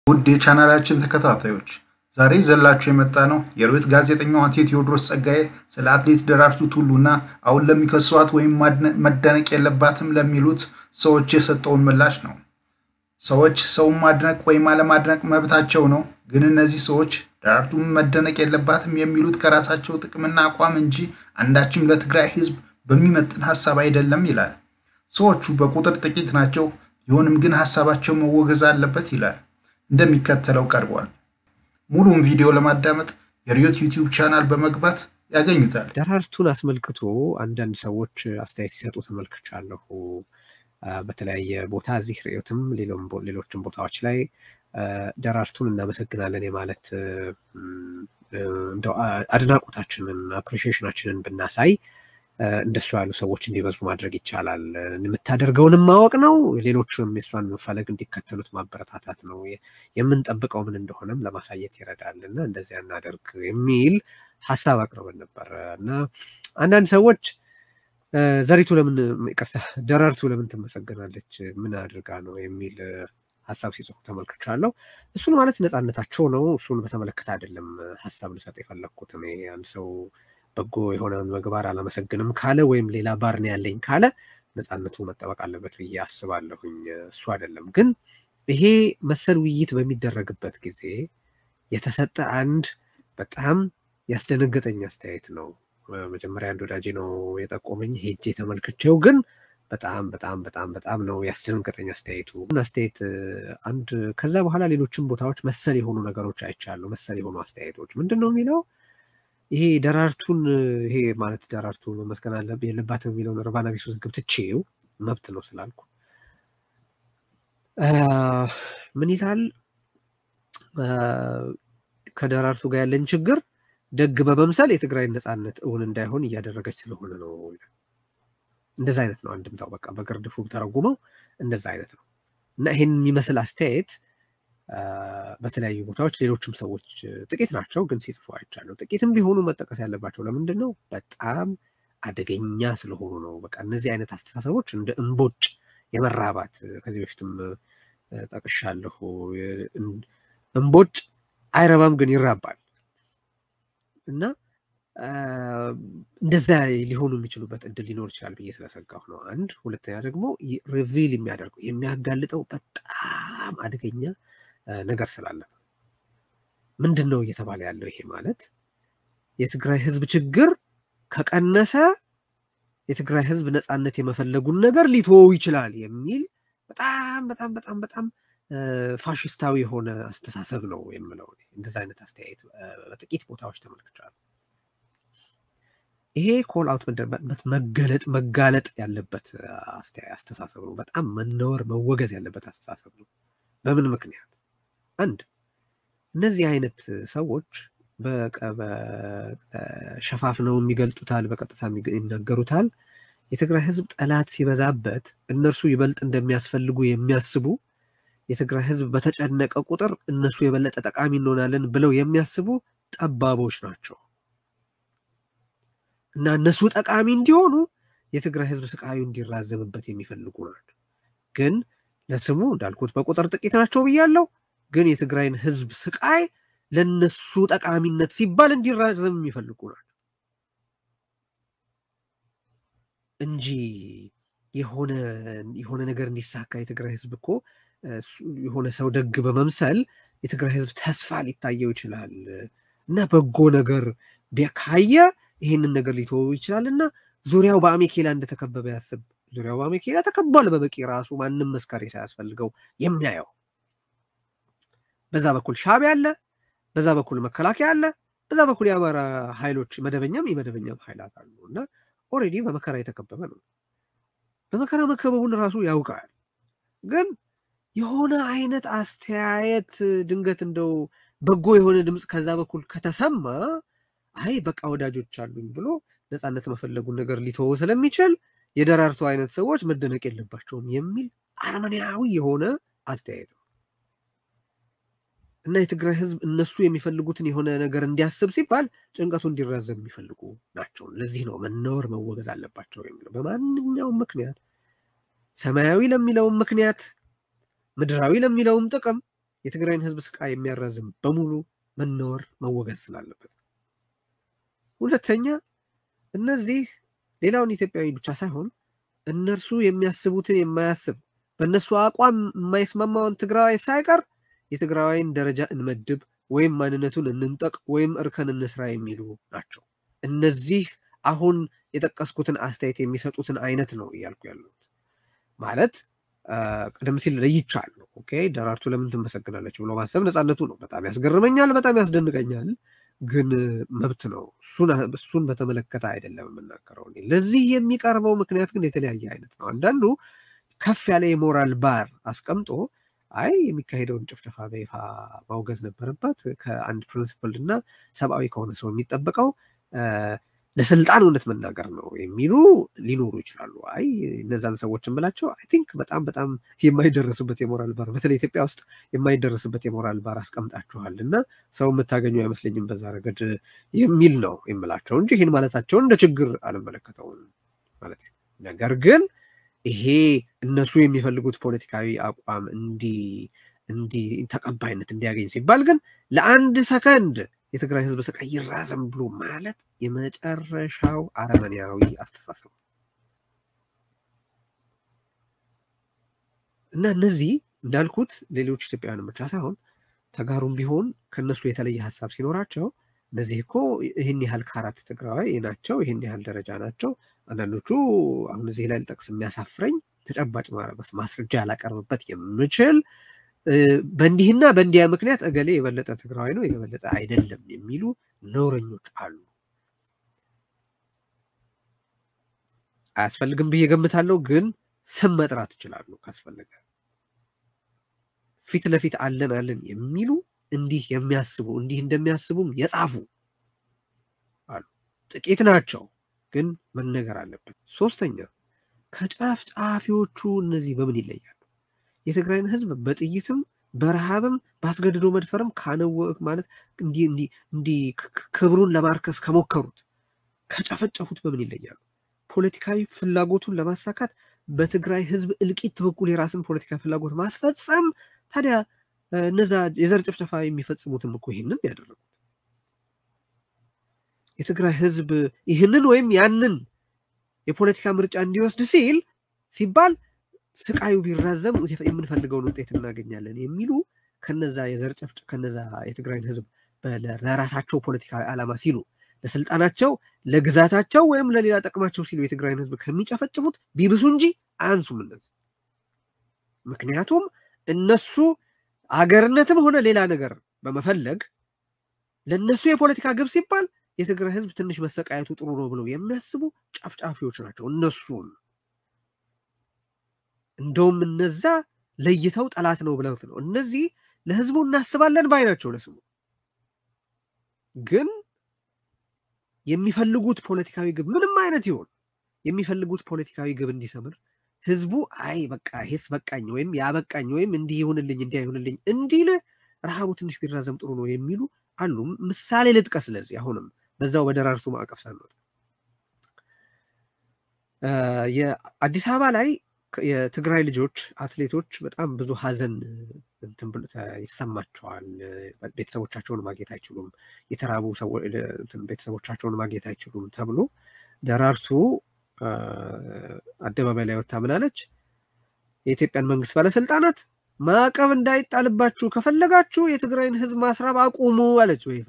ውድ የቻናላችን ተከታታዮች ዛሬ ይዘንላችሁ የመጣ ነው የሮይት ጋዜጠኛው አቶ ቴዎድሮስ ጸጋዬ ስለ አትሌት ደራርቱ ቱሉና አሁን ለሚከሷት ወይም መደነቅ የለባትም ለሚሉት ሰዎች የሰጠውን ምላሽ ነው። ሰዎች ሰውን ማድነቅ ወይም አለማድነቅ መብታቸው ነው። ግን እነዚህ ሰዎች ደራርቱም መደነቅ የለባትም የሚሉት ከራሳቸው ጥቅምና አቋም እንጂ አንዳችም ለትግራይ ሕዝብ በሚመጥን ሀሳብ አይደለም ይላል። ሰዎቹ በቁጥር ጥቂት ናቸው፣ ቢሆንም ግን ሀሳባቸው መወገዝ አለበት ይላል። እንደሚከተለው ቀርቧል። ሙሉውን ቪዲዮ ለማዳመጥ የሪዮት ዩቲዩብ ቻናል በመግባት ያገኙታል። ደራርቱን አስመልክቶ አንዳንድ ሰዎች አስተያየት ሲሰጡ ተመልክቻለሁ። በተለያየ ቦታ እዚህ ሪዮትም ሌሎችም ቦታዎች ላይ ደራርቱን እናመሰግናለን የማለት እንደው አድናቆታችንን አፕሪሺዬሽናችንን ብናሳይ እንደሱ ያሉ ሰዎች እንዲበዙ ማድረግ ይቻላል። የምታደርገውንም ማወቅ ነው። ሌሎቹንም የእሷን መፈለግ እንዲከተሉት ማበረታታት ነው። የምንጠብቀው ምን እንደሆነም ለማሳየት ይረዳል እና እንደዚያ እናደርግ የሚል ሀሳብ አቅርበን ነበር እና አንዳንድ ሰዎች ዘሪቱ ለምን ይቅርታ፣ ደራርቱ ለምን ትመሰገናለች? ምን አድርጋ ነው የሚል ሀሳብ ሲጽፉ ተመልክቻለሁ። እሱን ማለት ነፃነታቸው ነው። እሱን በተመለከተ አይደለም ሀሳብ ልሰጥ የፈለግኩት እኔ አንድ ሰው በጎ የሆነውን ምግባር አላመሰግንም ካለ ወይም ሌላ ባርኔ ያለኝ ካለ ነፃነቱ መጠበቅ አለበት ብዬ አስባለሁኝ። እሱ አይደለም ግን ይሄ መሰል ውይይት በሚደረግበት ጊዜ የተሰጠ አንድ በጣም ያስደነገጠኝ አስተያየት ነው። መጀመሪያ አንድ ወዳጄ ነው የጠቆመኝ፣ ሄጄ ተመልክቼው ግን በጣም በጣም በጣም በጣም ነው ያስደነገጠኝ አስተያየቱ። አስተያየት አንድ ከዛ በኋላ ሌሎችም ቦታዎች መሰል የሆኑ ነገሮች አይቻሉ። መሰል የሆኑ አስተያየቶች ምንድን ነው የሚለው ይሄ ደራርቱን ይሄ ማለት ደራርቱ መመስገን አለብህ የለባትም የሚለውን እርባና ቢስ ውዝግብ ትቼው መብት ነው ስላልኩ ምን ይላል ከደራርቱ ጋር ያለን ችግር ደግ በመምሰል የትግራይን ነፃነት እውን እንዳይሆን እያደረገች ስለሆነ ነው። እንደዛ አይነት ነው አንድምታው። በቃ በግርድፉ ተረጉመው እንደዛ አይነት ነው እና ይሄን የሚመስል አስተያየት በተለያዩ ቦታዎች ሌሎችም ሰዎች ጥቂት ናቸው ግን ሲጽፉ አይቻለሁ። ጥቂትም ቢሆኑ መጠቀስ ያለባቸው ለምንድን ነው? በጣም አደገኛ ስለሆኑ ነው። በቃ እነዚህ አይነት አስተሳሰቦች እንደ እምቦጭ የመራባት ከዚህ በፊትም ጠቅሻለሁ። እምቦጭ አይረባም ግን ይራባል እና እንደዛ ሊሆኑ የሚችሉበት እድል ሊኖር ይችላል ብዬ ስለሰጋሁ ነው። አንድ ሁለተኛ ደግሞ ሪቪል የሚያደርገው የሚያጋልጠው በጣም አደገኛ ነገር ስላለ ነው። ምንድን ነው እየተባለ ያለው? ይሄ ማለት የትግራይ ህዝብ ችግር ከቀነሰ የትግራይ ህዝብ ነፃነት የመፈለጉን ነገር ሊተወው ይችላል የሚል በጣም በጣም በጣም በጣም ፋሽስታዊ የሆነ አስተሳሰብ ነው የምለው። እንደዚ አይነት አስተያየት በጥቂት ቦታዎች ተመልክቻለሁ። ይሄ ኮል አውት መገለጥ መጋለጥ ያለበት አስተሳሰብ ነው። በጣም መነወር መወገዝ ያለበት አስተሳሰብ ነው። በምን ምክንያት? አንድ እነዚህ አይነት ሰዎች ሸፋፍነው የሚገልጡታል፣ በቀጥታ ይናገሩታል። የትግራይ ህዝብ ጠላት ሲበዛበት እነርሱ ይበልጥ እንደሚያስፈልጉ የሚያስቡ የትግራይ ህዝብ በተጨነቀ ቁጥር እነሱ የበለጠ ጠቃሚ እንሆናለን ብለው የሚያስቡ ጠባቦች ናቸው እና እነሱ ጠቃሚ እንዲሆኑ የትግራይ ህዝብ ስቃዩ እንዲራዘምበት የሚፈልጉ ናቸው። ግን ለስሙ እንዳልኩት በቁጥር ጥቂት ናቸው ብያለሁ። ግን የትግራይን ህዝብ ስቃይ ለነሱ ጠቃሚነት ሲባል እንዲራዘም የሚፈልጉ ናቸው እንጂ የሆነ የሆነ ነገር እንዲሳካ የትግራይ ህዝብ እኮ የሆነ ሰው ደግ በመምሰል የትግራይ ህዝብ ተስፋ ሊታየው ይችላል እና በጎ ነገር ካየ ይህንን ነገር ሊተወው ይችላል እና ዙሪያው በአሜኬላ እንደተከበበ ያስብ። ዙሪያው በአሜኬላ ተከቧል በበቂ ራሱ ማንም መስካሪ ሳያስፈልገው የሚያየው በዛ በኩል ሻዕቢያ አለ፣ በዛ በኩል መከላከያ አለ፣ በዛ በኩል የአማራ ኃይሎች መደበኛም የመደበኛም ኃይላት አሉ እና ኦልሬዲ በመከራ የተከበበ ነው። በመከራ መከበቡን ራሱ ያውቃል። ግን የሆነ አይነት አስተያየት ድንገት እንደው በጎ የሆነ ድምፅ ከዛ በኩል ከተሰማ አይ በቃ ወዳጆች አሉኝ ብሎ ነፃነት መፈለጉን ነገር ሊተወው ስለሚችል የደራርቱ አይነት ሰዎች መደነቅ የለባቸውም የሚል አረመኔያዊ የሆነ አስተያየት ነው እና የትግራይ ህዝብ እነሱ የሚፈልጉትን የሆነ ነገር እንዲያስብ ሲባል ጭንቀቱ እንዲራዘም የሚፈልጉ ናቸው። ለዚህ ነው መነወር መወገዝ አለባቸው የሚለው በማንኛውም ምክንያት ሰማያዊ ለሚለውም ምክንያት ምድራዊ ለሚለውም ጥቅም የትግራይን ህዝብ ስቃይ የሚያራዝም በሙሉ መነወር መወገድ ስላለበት፣ ሁለተኛ እነዚህ ሌላውን ኢትዮጵያዊ ብቻ ሳይሆን እነርሱ የሚያስቡትን የማያስብ በእነሱ አቋም የማይስማማውን ትግራዋይ ሳይቀር የትግራዋይን ደረጃ እንመድብ ወይም ማንነቱን እንንጠቅ ወይም እርከን እንስራ የሚሉ ናቸው። እነዚህ አሁን የጠቀስኩትን አስተያየት የሚሰጡትን አይነት ነው እያልኩ ያለሁት። ማለት ቀደም ሲል ለይቻለሁ። ኦኬ ደራርቱ ለምን ትመሰግናለች ብሎ ማሰብ ነፃነቱ ነው። በጣም ያስገርመኛል፣ በጣም ያስደንቀኛል። ግን መብት ነው። እሱን በተመለከተ አይደለም የምናገረው። ለዚህ የሚቀርበው ምክንያት ግን የተለያየ አይነት ነው። አንዳንዱ ከፍ ያለ የሞራል ባር አስቀምጦ አይ የሚካሄደውን ጭፍጨፋ በይፋ ማውገዝ ነበረባት ከአንድ ፕሪንስፕል እና ሰብአዊ ከሆነ ሰው የሚጠበቀው ለስልጣን እውነት መናገር ነው የሚሉ ሊኖሩ ይችላሉ። አይ እነዛን ሰዎች የምላቸው አይ ቲንክ በጣም በጣም የማይደረስበት የሞራል ባር በተለይ ኢትዮጵያ ውስጥ የማይደረስበት የሞራል ባር አስቀምጣችኋል እና ሰው የምታገኙ አይመስለኝም በዛ ረገድ የሚል ነው የምላቸው እንጂ ይህን ማለታቸውን እንደ ችግር አልመለከተውም ማለት ነው። ነገር ግን ይሄ እነሱ የሚፈልጉት ፖለቲካዊ አቋም እንዲ እንዲ ተቀባይነት እንዲያገኝ ሲባል ግን ለአንድ ሰከንድ የትግራይ ህዝብ ስቃይ ይራዘም ብሎ ማለት የመጨረሻው አረመኔያዊ አስተሳሰብ እና እነዚህ እንዳልኩት ሌሎች ኢትዮጵያውያን ብቻ ሳይሆን ተጋሩም ቢሆን ከነሱ የተለየ ሀሳብ ሲኖራቸው እነዚህ እኮ ይህን ያህል ከአራት ትግራዋይ ናቸው፣ ይህን ያህል ደረጃ ናቸው። አንዳንዶቹ አሁን እዚህ ላይ ልጠቅስ የሚያሳፍረኝ ተጨባጭ ማስረጃ ያላቀርብበት የምችል በእንዲህና በእንዲያ ምክንያት እገሌ የበለጠ ትግራዋይ ነው የበለጠ አይደለም የሚሉ ነውረኞች አሉ። አያስፈልግም ብዬ ገምታለሁ፣ ግን ስም መጥራት ይችላሉ ካስፈለገ። ፊት ለፊት አለን አለን የሚሉ እንዲህ የሚያስቡ እንዲህ እንደሚያስቡም የጻፉ አሉ። ጥቂት ናቸው፣ ግን መነገር አለበት። ሶስተኛ ከጨፍጫፊዎቹ እነዚህ በምን ይለያሉ? የትግራይን ህዝብ በጥይትም በረሃብም በአስገድዶ መድፈርም ካነወቅ ማለት እንዲህ ክብሩን ለማርከስ ከሞከሩት ከጨፈጨፉት በምን ይለያሉ? ፖለቲካዊ ፍላጎቱን ለማሳካት በትግራይ ህዝብ እልቂት በኩል የራስን ፖለቲካዊ ፍላጎት ማስፈጸም። ታዲያ እነዛ የዘር ጭፍጨፋ የሚፈጽሙትም እኮ ይህንን ያደረጉት የትግራይ ህዝብ ይህንን ወይም ያንን የፖለቲካ ምርጫ እንዲወስድ ሲል ሲባል ስቃዩ ቢራዘም የምንፈልገውን ውጤት እናገኛለን የሚሉ ከነዛ የዘር ጨፍጭ ከነዛ የትግራይን ህዝብ ለራሳቸው ፖለቲካዊ ዓላማ ሲሉ ለስልጣናቸው፣ ለግዛታቸው ወይም ለሌላ ጥቅማቸው ሲሉ የትግራይን ህዝብ ከሚጨፈጭፉት ቢብሱ እንጂ አያንሱም እነዚህ። ምክንያቱም እነሱ አገርነትም ሆነ ሌላ ነገር በመፈለግ ለእነሱ የፖለቲካ ግብ ሲባል የትግራይ ህዝብ ትንሽ መሰቃየቱ ጥሩ ነው ብለው የሚያስቡ ጨፍጫፊዎች ናቸው እነሱን እንደውም እነዛ ለይተው ጠላት ነው ብለውት ነው። እነዚህ ለህዝቡ እናስባለን ባይ ናቸው። ለስሙ ግን የሚፈልጉት ፖለቲካዊ ግብ ምንም አይነት ይሆን የሚፈልጉት ፖለቲካዊ ግብ እንዲሰምር ህዝቡ አይ በቃ ይሄስ በቃኝ ወይም ያበቃኝ ወይም እንዲህ ይሁንልኝ እንዲህ አይሁንልኝ እንዲል ረሃቡ ትንሽ ቢራዘም ጥሩ ነው የሚሉ አሉ። ምሳሌ ልጥቀስ። ስለዚህ አሁንም በዛው በደራርቱ ማዕቀፍ ሳንወጣ የአዲስ አበባ ላይ የትግራይ ልጆች አትሌቶች በጣም ብዙ ሀዘን ይሰማቸዋል። ቤተሰቦቻቸውን ማግኘት አይችሉም፣ የተራቡ ቤተሰቦቻቸውን ማግኘት አይችሉም ተብሎ ደራርቱ አደባባይ ላይ ወጥታ ምናለች? የኢትዮጵያን መንግስት ባለስልጣናት ማዕቀብ እንዳይጣልባችሁ ከፈለጋችሁ የትግራይን ህዝብ ማስራብ አቁሙ አለች በይፋ።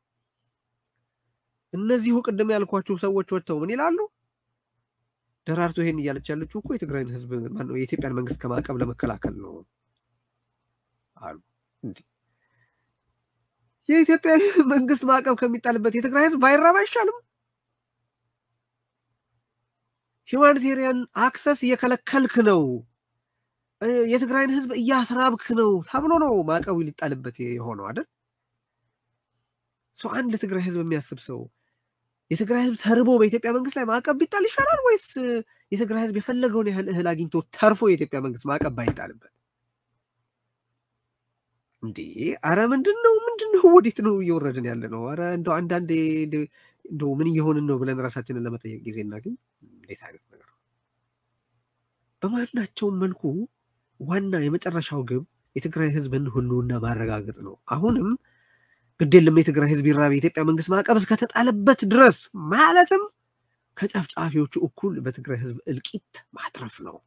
እነዚሁ ቅድም ያልኳችሁ ሰዎች ወጥተው ምን ይላሉ? ደራርቱ ይሄን እያለች ያለችው እኮ የትግራይን ህዝብ ማነው የኢትዮጵያን መንግስት ከማዕቀብ ለመከላከል ነው አሉ። እንዲህ የኢትዮጵያ መንግስት ማዕቀብ ከሚጣልበት የትግራይ ህዝብ ባይራብ አይሻልም? ሂውማኒቴሪያን አክሰስ እየከለከልክ ነው፣ የትግራይን ህዝብ እያስራብክ ነው ተብሎ ነው ማዕቀቡ ሊጣልበት የሆነው አይደል? ሰው አንድ ለትግራይ ህዝብ የሚያስብ ሰው የትግራይ ህዝብ ተርቦ በኢትዮጵያ መንግስት ላይ ማዕቀብ ቢጣል ይሻላል ወይስ የትግራይ ህዝብ የፈለገውን ያህል እህል አግኝቶ ተርፎ የኢትዮጵያ መንግስት ማዕቀብ ባይጣልበት? እንዴ አረ ምንድን ነው ምንድን ነው? ወዴት ነው እየወረድን ያለ ነው? አረ እንደው አንዳንዴ እንደው ምን እየሆንን ነው ብለን ራሳችንን ለመጠየቅ ጊዜ እናገኝ። እንዴት አይነት ነገር ነው? በማናቸውም መልኩ ዋና የመጨረሻው ግብ የትግራይ ህዝብን ህልውና ማረጋገጥ ነው። አሁንም ግድ የለም የትግራይ ህዝብ ይራብ፣ የኢትዮጵያ መንግስት ማዕቀብ እስከተጣለበት ድረስ ማለትም ከጨፍጫፊዎቹ እኩል በትግራይ ህዝብ እልቂት ማትረፍ ነው።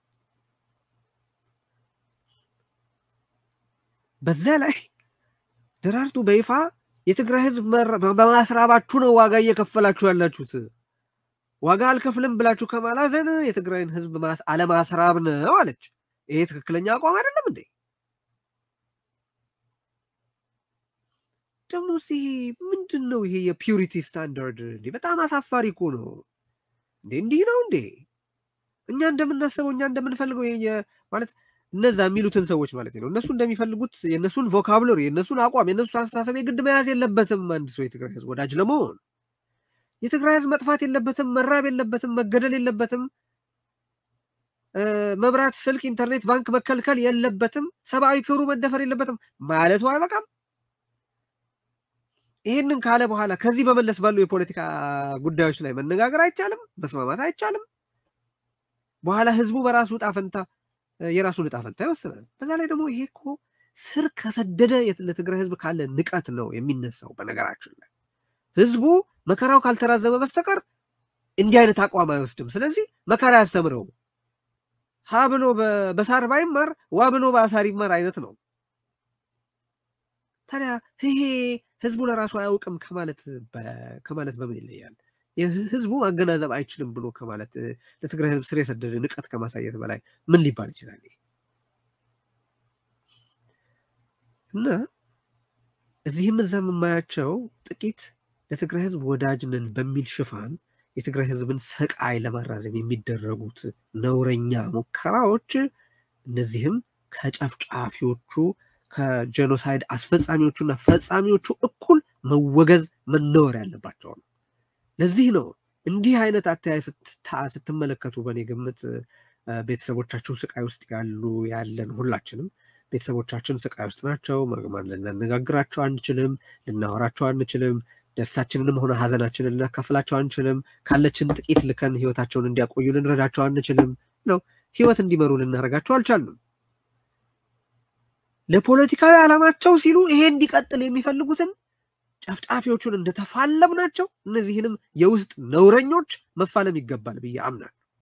በዛ ላይ ደራርቱ በይፋ የትግራይ ህዝብ በማስራባችሁ ነው ዋጋ እየከፈላችሁ ያላችሁት። ዋጋ አልከፍልም ብላችሁ ከማላዘን የትግራይን ህዝብ አለማስራብ ነው አለች። ይሄ ትክክለኛ አቋም አይደለም እንዴ? ደግሞ ይሄ ምንድን ነው? ይሄ የፒዩሪቲ ስታንዳርድ እንዴ! በጣም አሳፋሪ እኮ ነው እንዴ! እንዲህ ነው እንዴ? እኛ እንደምናስበው እኛ እንደምንፈልገው ማለት እነዛ የሚሉትን ሰዎች ማለት ነው። እነሱ እንደሚፈልጉት የእነሱን ቮካብሎሪ፣ የእነሱን አቋም፣ የእነሱን አስተሳሰብ የግድ መያዝ የለበትም። አንድ ሰው የትግራይ ህዝብ ወዳጅ ለመሆን የትግራይ ህዝብ መጥፋት የለበትም፣ መራብ የለበትም፣ መገደል የለበትም፣ መብራት፣ ስልክ፣ ኢንተርኔት፣ ባንክ መከልከል የለበትም፣ ሰብአዊ ክብሩ መደፈር የለበትም ማለቱ አይበቃም? ይህንን ካለ በኋላ ከዚህ በመለስ ባሉ የፖለቲካ ጉዳዮች ላይ መነጋገር አይቻልም? መስማማት አይቻልም? በኋላ ህዝቡ በራሱ ዕጣ ፈንታ የራሱን ዕጣ ፈንታ ይወስናል። በዛ ላይ ደግሞ ይሄ እኮ ስር ከሰደደ ለትግራይ ህዝብ ካለ ንቀት ነው የሚነሳው። በነገራችን ላይ ህዝቡ መከራው ካልተራዘመ በስተቀር እንዲህ አይነት አቋም አይወስድም። ስለዚህ መከራ ያስተምረው ሀ ብሎ በሳር ባይማር ዋ ብሎ በአሳር ይማር አይነት ነው። ታዲያ ይሄ ህዝቡ ለራሱ አያውቅም ከማለት ከማለት በምን ይለያል? ህዝቡ ማገናዘብ አይችልም ብሎ ከማለት ለትግራይ ህዝብ ስር የሰደደ ንቀት ከማሳየት በላይ ምን ሊባል ይችላል? እና እዚህም እዛም የማያቸው ጥቂት ለትግራይ ህዝብ ወዳጅ ነን በሚል ሽፋን የትግራይ ህዝብን ሰቃይ ለማራዘም የሚደረጉት ነውረኛ ሙከራዎች እነዚህም ከጨፍጫፊዎቹ ከጄኖሳይድ አስፈጻሚዎቹና ፈጻሚዎቹ እኩል መወገዝ መነወር ያለባቸው ነው። ለዚህ ነው እንዲህ አይነት አተያይ ስትመለከቱ በእኔ ግምት ቤተሰቦቻችሁ ስቃይ ውስጥ ያሉ ያለን ሁላችንም ቤተሰቦቻችን ስቃይ ውስጥ ናቸው። መግማን ልናነጋግራቸው አንችልም፣ ልናወራቸው አንችልም፣ ደስታችንንም ሆነ ሀዘናችንን ልናካፍላቸው አንችልም። ካለችን ጥቂት ልከን ህይወታቸውን እንዲያቆዩ ልንረዳቸው አንችልም ነው ህይወት እንዲመሩ ልናደርጋቸው አልቻልንም። ለፖለቲካዊ ዓላማቸው ሲሉ ይሄ እንዲቀጥል የሚፈልጉትን ጨፍጫፊዎቹን እንደተፋለም ናቸው። እነዚህንም የውስጥ ነውረኞች መፋለም ይገባል ብዬ አምናል።